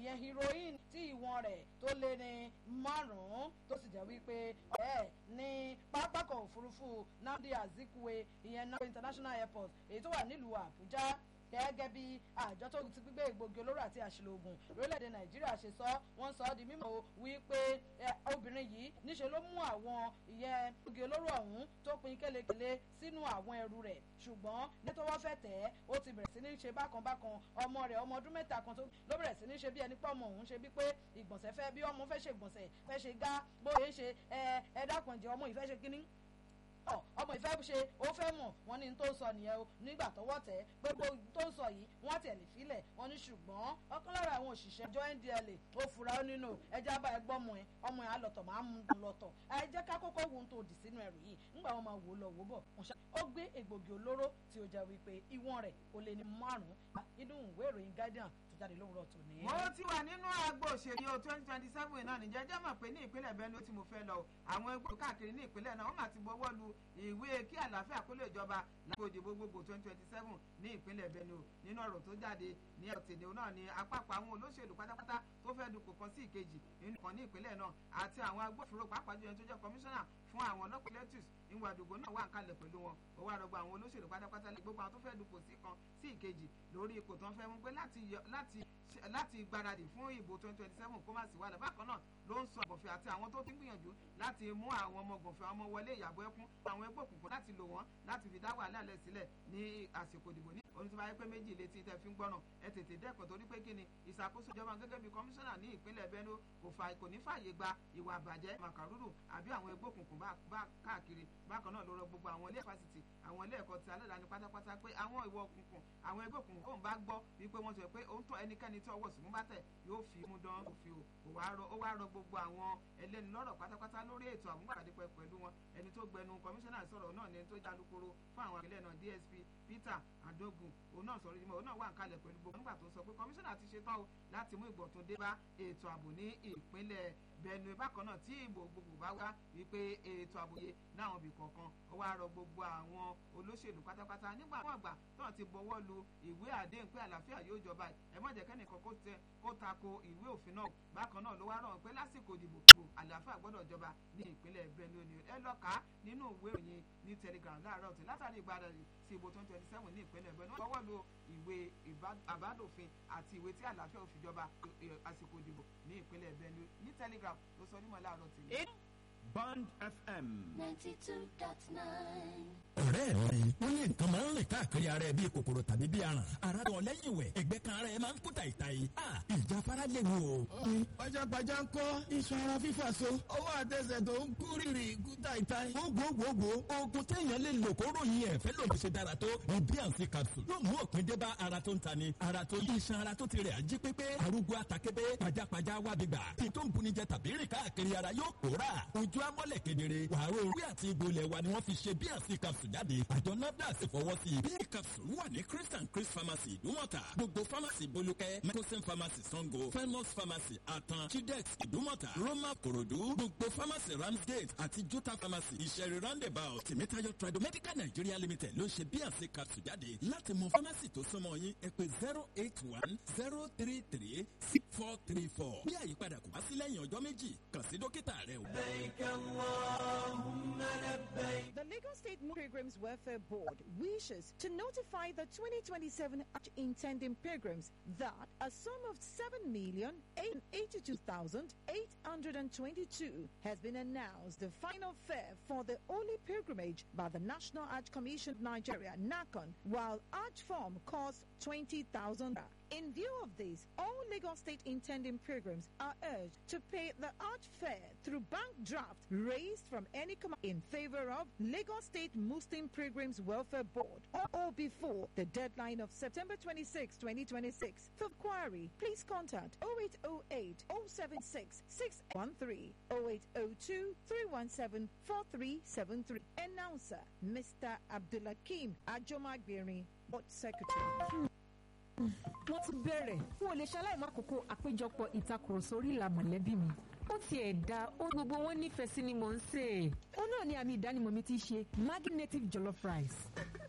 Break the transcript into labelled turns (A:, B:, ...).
A: ìyẹn heroin tí ìwọ̀n rẹ̀ tó lé ní márùn-ún tó sì jẹ́ wípé ọ̀rẹ́ ní pápákọ̀ òfurufú Nnamdi Azikiwe ìyẹn Nabo International Airport èyí tó wà nílùú Àbújá gẹ́gẹ́ bí àjọ tó ti gbígbé egbògi olóró àti àṣìlò oògùn lórílẹ̀‐èdè nàìjíríà ṣe sọ wọ́n sọ ọ́ di mímọ̀ wípé obìnrin yìí níṣe ló mú àwọn ìyẹn egbògi olóró ọ̀hún tó pin kélekèle sínú àwọn ẹrù rẹ̀ ṣùgbọ́n ní tó wọ́n fẹ́ tẹ̀ ẹ́ ó ti bẹ̀rẹ̀ sí ní ṣe bákan bákan ọmọ rẹ̀ ọmọ ọdún mẹ́ta kan tó ló bẹ̀rẹ̀ sí ní ṣe bí ẹni pé ọmọ òun ṣe bí pé ìgbọ̀nsẹ̀ fẹ́ bí ọmọ fẹ́ ṣe ìgbọ̀nsẹ̀ fẹ́ ṣe gá bóyá ṣe ẹ ẹ dákun ẹ̀jẹ̀ ọmọ ìfẹ́ ṣe kínní ọmọ ìfẹ́ ṣe ó fẹ́ mọ̀ wọ́n ní tó ń sọ nìyẹn o nígbà tọwọ́ tẹ̀ gbogbo tó ń sọ yìí wọ́n tẹ̀ lè filẹ̀ wọ́n ní ṣùgbọ́n ọ̀kan lára àwọn òṣìṣẹ́ ìjọ ndla ó fura ó nínú ẹjẹ́ abá ẹ gbọ́mọ ẹ ọmọ ẹ alọ̀tọ̀ máa ń mú un lọ́tọ̀ ẹ jẹ́ ká kọ́kọ́ wo ohun tó dì sínú ẹrù yìí ńgbà wọn máa wò lọ wò bọ̀ ó gbé egbògi olóró tí ó jẹ́ wípé ìwọ̀n rẹ̀ kò lè ní márùn-ún inú ìwé ìròyìn guardian jáde lówùrọ̀ tó ní.
B: mo ti wà nínú agbo òṣèlú o twenty twenty seven náà níjẹ́ jẹ́ mọ̀ pé ní ìpínlẹ̀ Benue tí mo fẹ́ lọ àwọn ẹgbẹ́ káàkiri ní ìpínlẹ̀ náà wọ́n máa ti bọ́wọ́ lu ìwé kí àlàáfíà kó lè jọba lágbo ìdìbò gbogbo twenty twenty seven ní ìpínlẹ̀ Benue nínú ọ̀rọ̀ tó jáde ní ọ̀tẹ̀dẹ̀ náà ni àpapọ̀ àwọn olóṣèlú pátápátá tó fẹ́ dupò kan sí ìkejì nínú kan ní ìpínlẹ̀ náà àti àwọn agbófinró pàápàá jùlọ tó jẹ́ kọmíṣánná fún àwọn ọlọ́pàá lẹ́tùs ìwà àdúgbò náà wà ń kalẹ̀ pẹ̀lú wọn ó wá rọgbọ àwọn olóṣèlú pátápátá lè gbogbo àwọn tó fẹ́ dupò sí kan sí ìkejì lórí ipò tó ń fẹ́ mú pé láti láti gbáradì fún ìbò twenty twenty seven kó má sí wàhálà bákan náà ló ń sọ gànfẹ́ àti àwọn tó ti ń gbìyànjú láti mú àwọn ọmọ gànfẹ́ ọmọ wọlé ìyàbọ̀ ẹkún àwọn ẹgbẹ́ òkùnkùn láti lò wọ́n láti fi dá wàhálà lẹ̀ sílẹ̀ ní àsìkò ìdìbò ní oní tí wọ́n bá yẹ pé méjì létí tẹ́ fi ń gbọ́nà ẹ tètè dẹ́kun torí pé kí ni ìṣàkóso ìjọba gẹ́gẹ́ bí kọmíṣánná ní ìpínlẹ̀ Benue kò fà kò ní fààyè gba ìwà àbàjẹ́ màkàrúrù àbí àwọn ẹgbẹ́ òkùnkùn bá káàkiri bákan náà ló rọ gbogbo àwọn ilé fásitì àwọn ilé ẹ̀kọ́ ti aládàáni pátápátá pé àwọn ìwọ òkùnkùn àwọn ẹgbẹ́ òkùnkùn kóun bá gbọ́ wípé wọ́n sọ pé òun tọ́ ẹnikẹ́ni tí ọwọ́ sùnmú bá tẹ̀ yóò fi mú dán òfin o kò wá rọ ó wá rọ gbogbo àwọn ẹlẹ́ni lọ́rọ̀ pátápátá lórí ètò àmúgbàdé pẹ̀ pẹ̀lú wọn ẹni tó gbẹnu kọmíṣánná sọ̀rọ̀ náà ni ẹni tó já alukoro fún àwọn àgbẹ̀lẹ̀ náà DSP Peter Adogun òun náà sọ̀rọ̀ ìdìbò òun náà wà ń kalẹ̀ pẹ̀lú gbogbo nígbà tó sọ pé kọmíṣánná ti ṣetán o láti mú ìgbọ̀tún dé bá ètò ààbò ní ìpínlẹ̀ Benue bákan náà tí ìbò gbogbo bá wá wípé ètò àbòye láwọn ibì kọ̀ọ̀kan ó wá rọ gbogbo àwọn olóṣèlú pátápátá nígbà wọn àgbà náà ti bọwọ́ lu ìwé àdéhùn pé àlàáfíà yóò jọba ẹ má jẹ́ kẹ́nìkan kó tẹ kó tako ìwé òfin náà bákan náà ló wá rọ̀ pé lásìkò ìdìbò àlàáfíà gbọ́dọ̀ jọba ní ìpínlẹ̀ Benue ni ẹ lọ kà á nínú ìwé òyìn ní Telegram láàárọ̀ tí látàrí ìgbàdàrí sí ìbò twenty twenty seven ní ìpínlẹ̀ Benue wọ́n bọwọ́ lu ìwé àbádòfin àti ìwé tí àlàáfíà òfin jọba àsìkò ìdìbò ní ìpínlẹ̀ Benue ní Telegram ló sọ nímọ̀ láàárọ̀ tèmi.
C: Band FM.
D: ninety two dot nine.
E: ọ̀rẹ́ mi wọ́n ní nǹkan máa ń rìn káàkiri ara ẹ bíi kòkòrò tàbí bíi aràn ara tó lẹ́yìn ìwẹ̀ ẹgbẹ́ kan ara ẹ máa ń kú tàìtàì ìjáfara léwu o.
F: pajápajá ń kọ́ iṣan ara fífà so ọwọ́ àtẹsẹ̀ tó ń kú rírì kú tàìtàì.
E: gbogbogbò oògùn téèyàn lè lò kó ròyìn ẹ̀ fẹ́ lòdì ṣe dára tó ní bíànsì capsule yóò mú òpin dé bá ara tó ń tani ara tó yí iṣan ara tó ti rẹ̀ ají pépé arúgbó àtàkébé pajápajá wá gbígbà tí tó ń bunijẹ tàbí rìn káàkiri ara yóò pòórà ojú amọ́lẹ̀ kedere wàá orí àti egbò ilẹ̀ wa ni wọ́n fi ṣe bíànsì capsule jáde àjọ nafdac sì fọwọ́ sí i. bíi capsule wà ní chris and chris pharmacy ìdúmọ̀tà gbogbo pharmacy bolúkẹ́ microsim pharmacy sango famous pharmacy atan chidex ìdúmọ̀tà roma korodu gbogbo pharmacy ramsgate àti jota pharmacy ìṣẹ̀rí roundabout tèmítáyọ̀ tradomedical nigeria limited ló ń ṣe bíànsì capsule jáde láti mọ pharmacy tó súnmọ́ yín ẹ pè zero eight one zero three three six four three four bí àyípadà kò bá sí lẹ́yìn ọjọ́ méjì kàn sí dókítà rẹ o.
G: The Lagos State Pilgrims Welfare Board wishes to notify the 2027 intending pilgrims that a sum of 7,882,822 has been announced the final fare for the Holy Pilgrimage by the National Arch Commission of Nigeria, NACON, while Arch form costs 20,000 in view of this, all Lagos State intending pilgrims are urged to pay the arch fare through bank draft raised from any command in favor of Lagos State Muslim Pilgrims Welfare Board or, or before the deadline of September 26, 2026. For inquiry, please contact 0808 076 613 0802 317 4373. Announcer Mr. Abdulakim Ajomagbiri, Board Secretary.
H: wọ́n ti bẹ̀rẹ̀ wọn ò lè ṣaláì má kókó àpéjọpọ̀ ìtakùrọ̀sọ orí ìlà mọ̀lẹ́bí mi ó tiẹ̀ da ó gbogbo wọn nífẹ̀ẹ́ sí ni mò ń sè é. ó náà ni àmì ìdánimọ̀ mi ti ṣe Maggi native jollof rice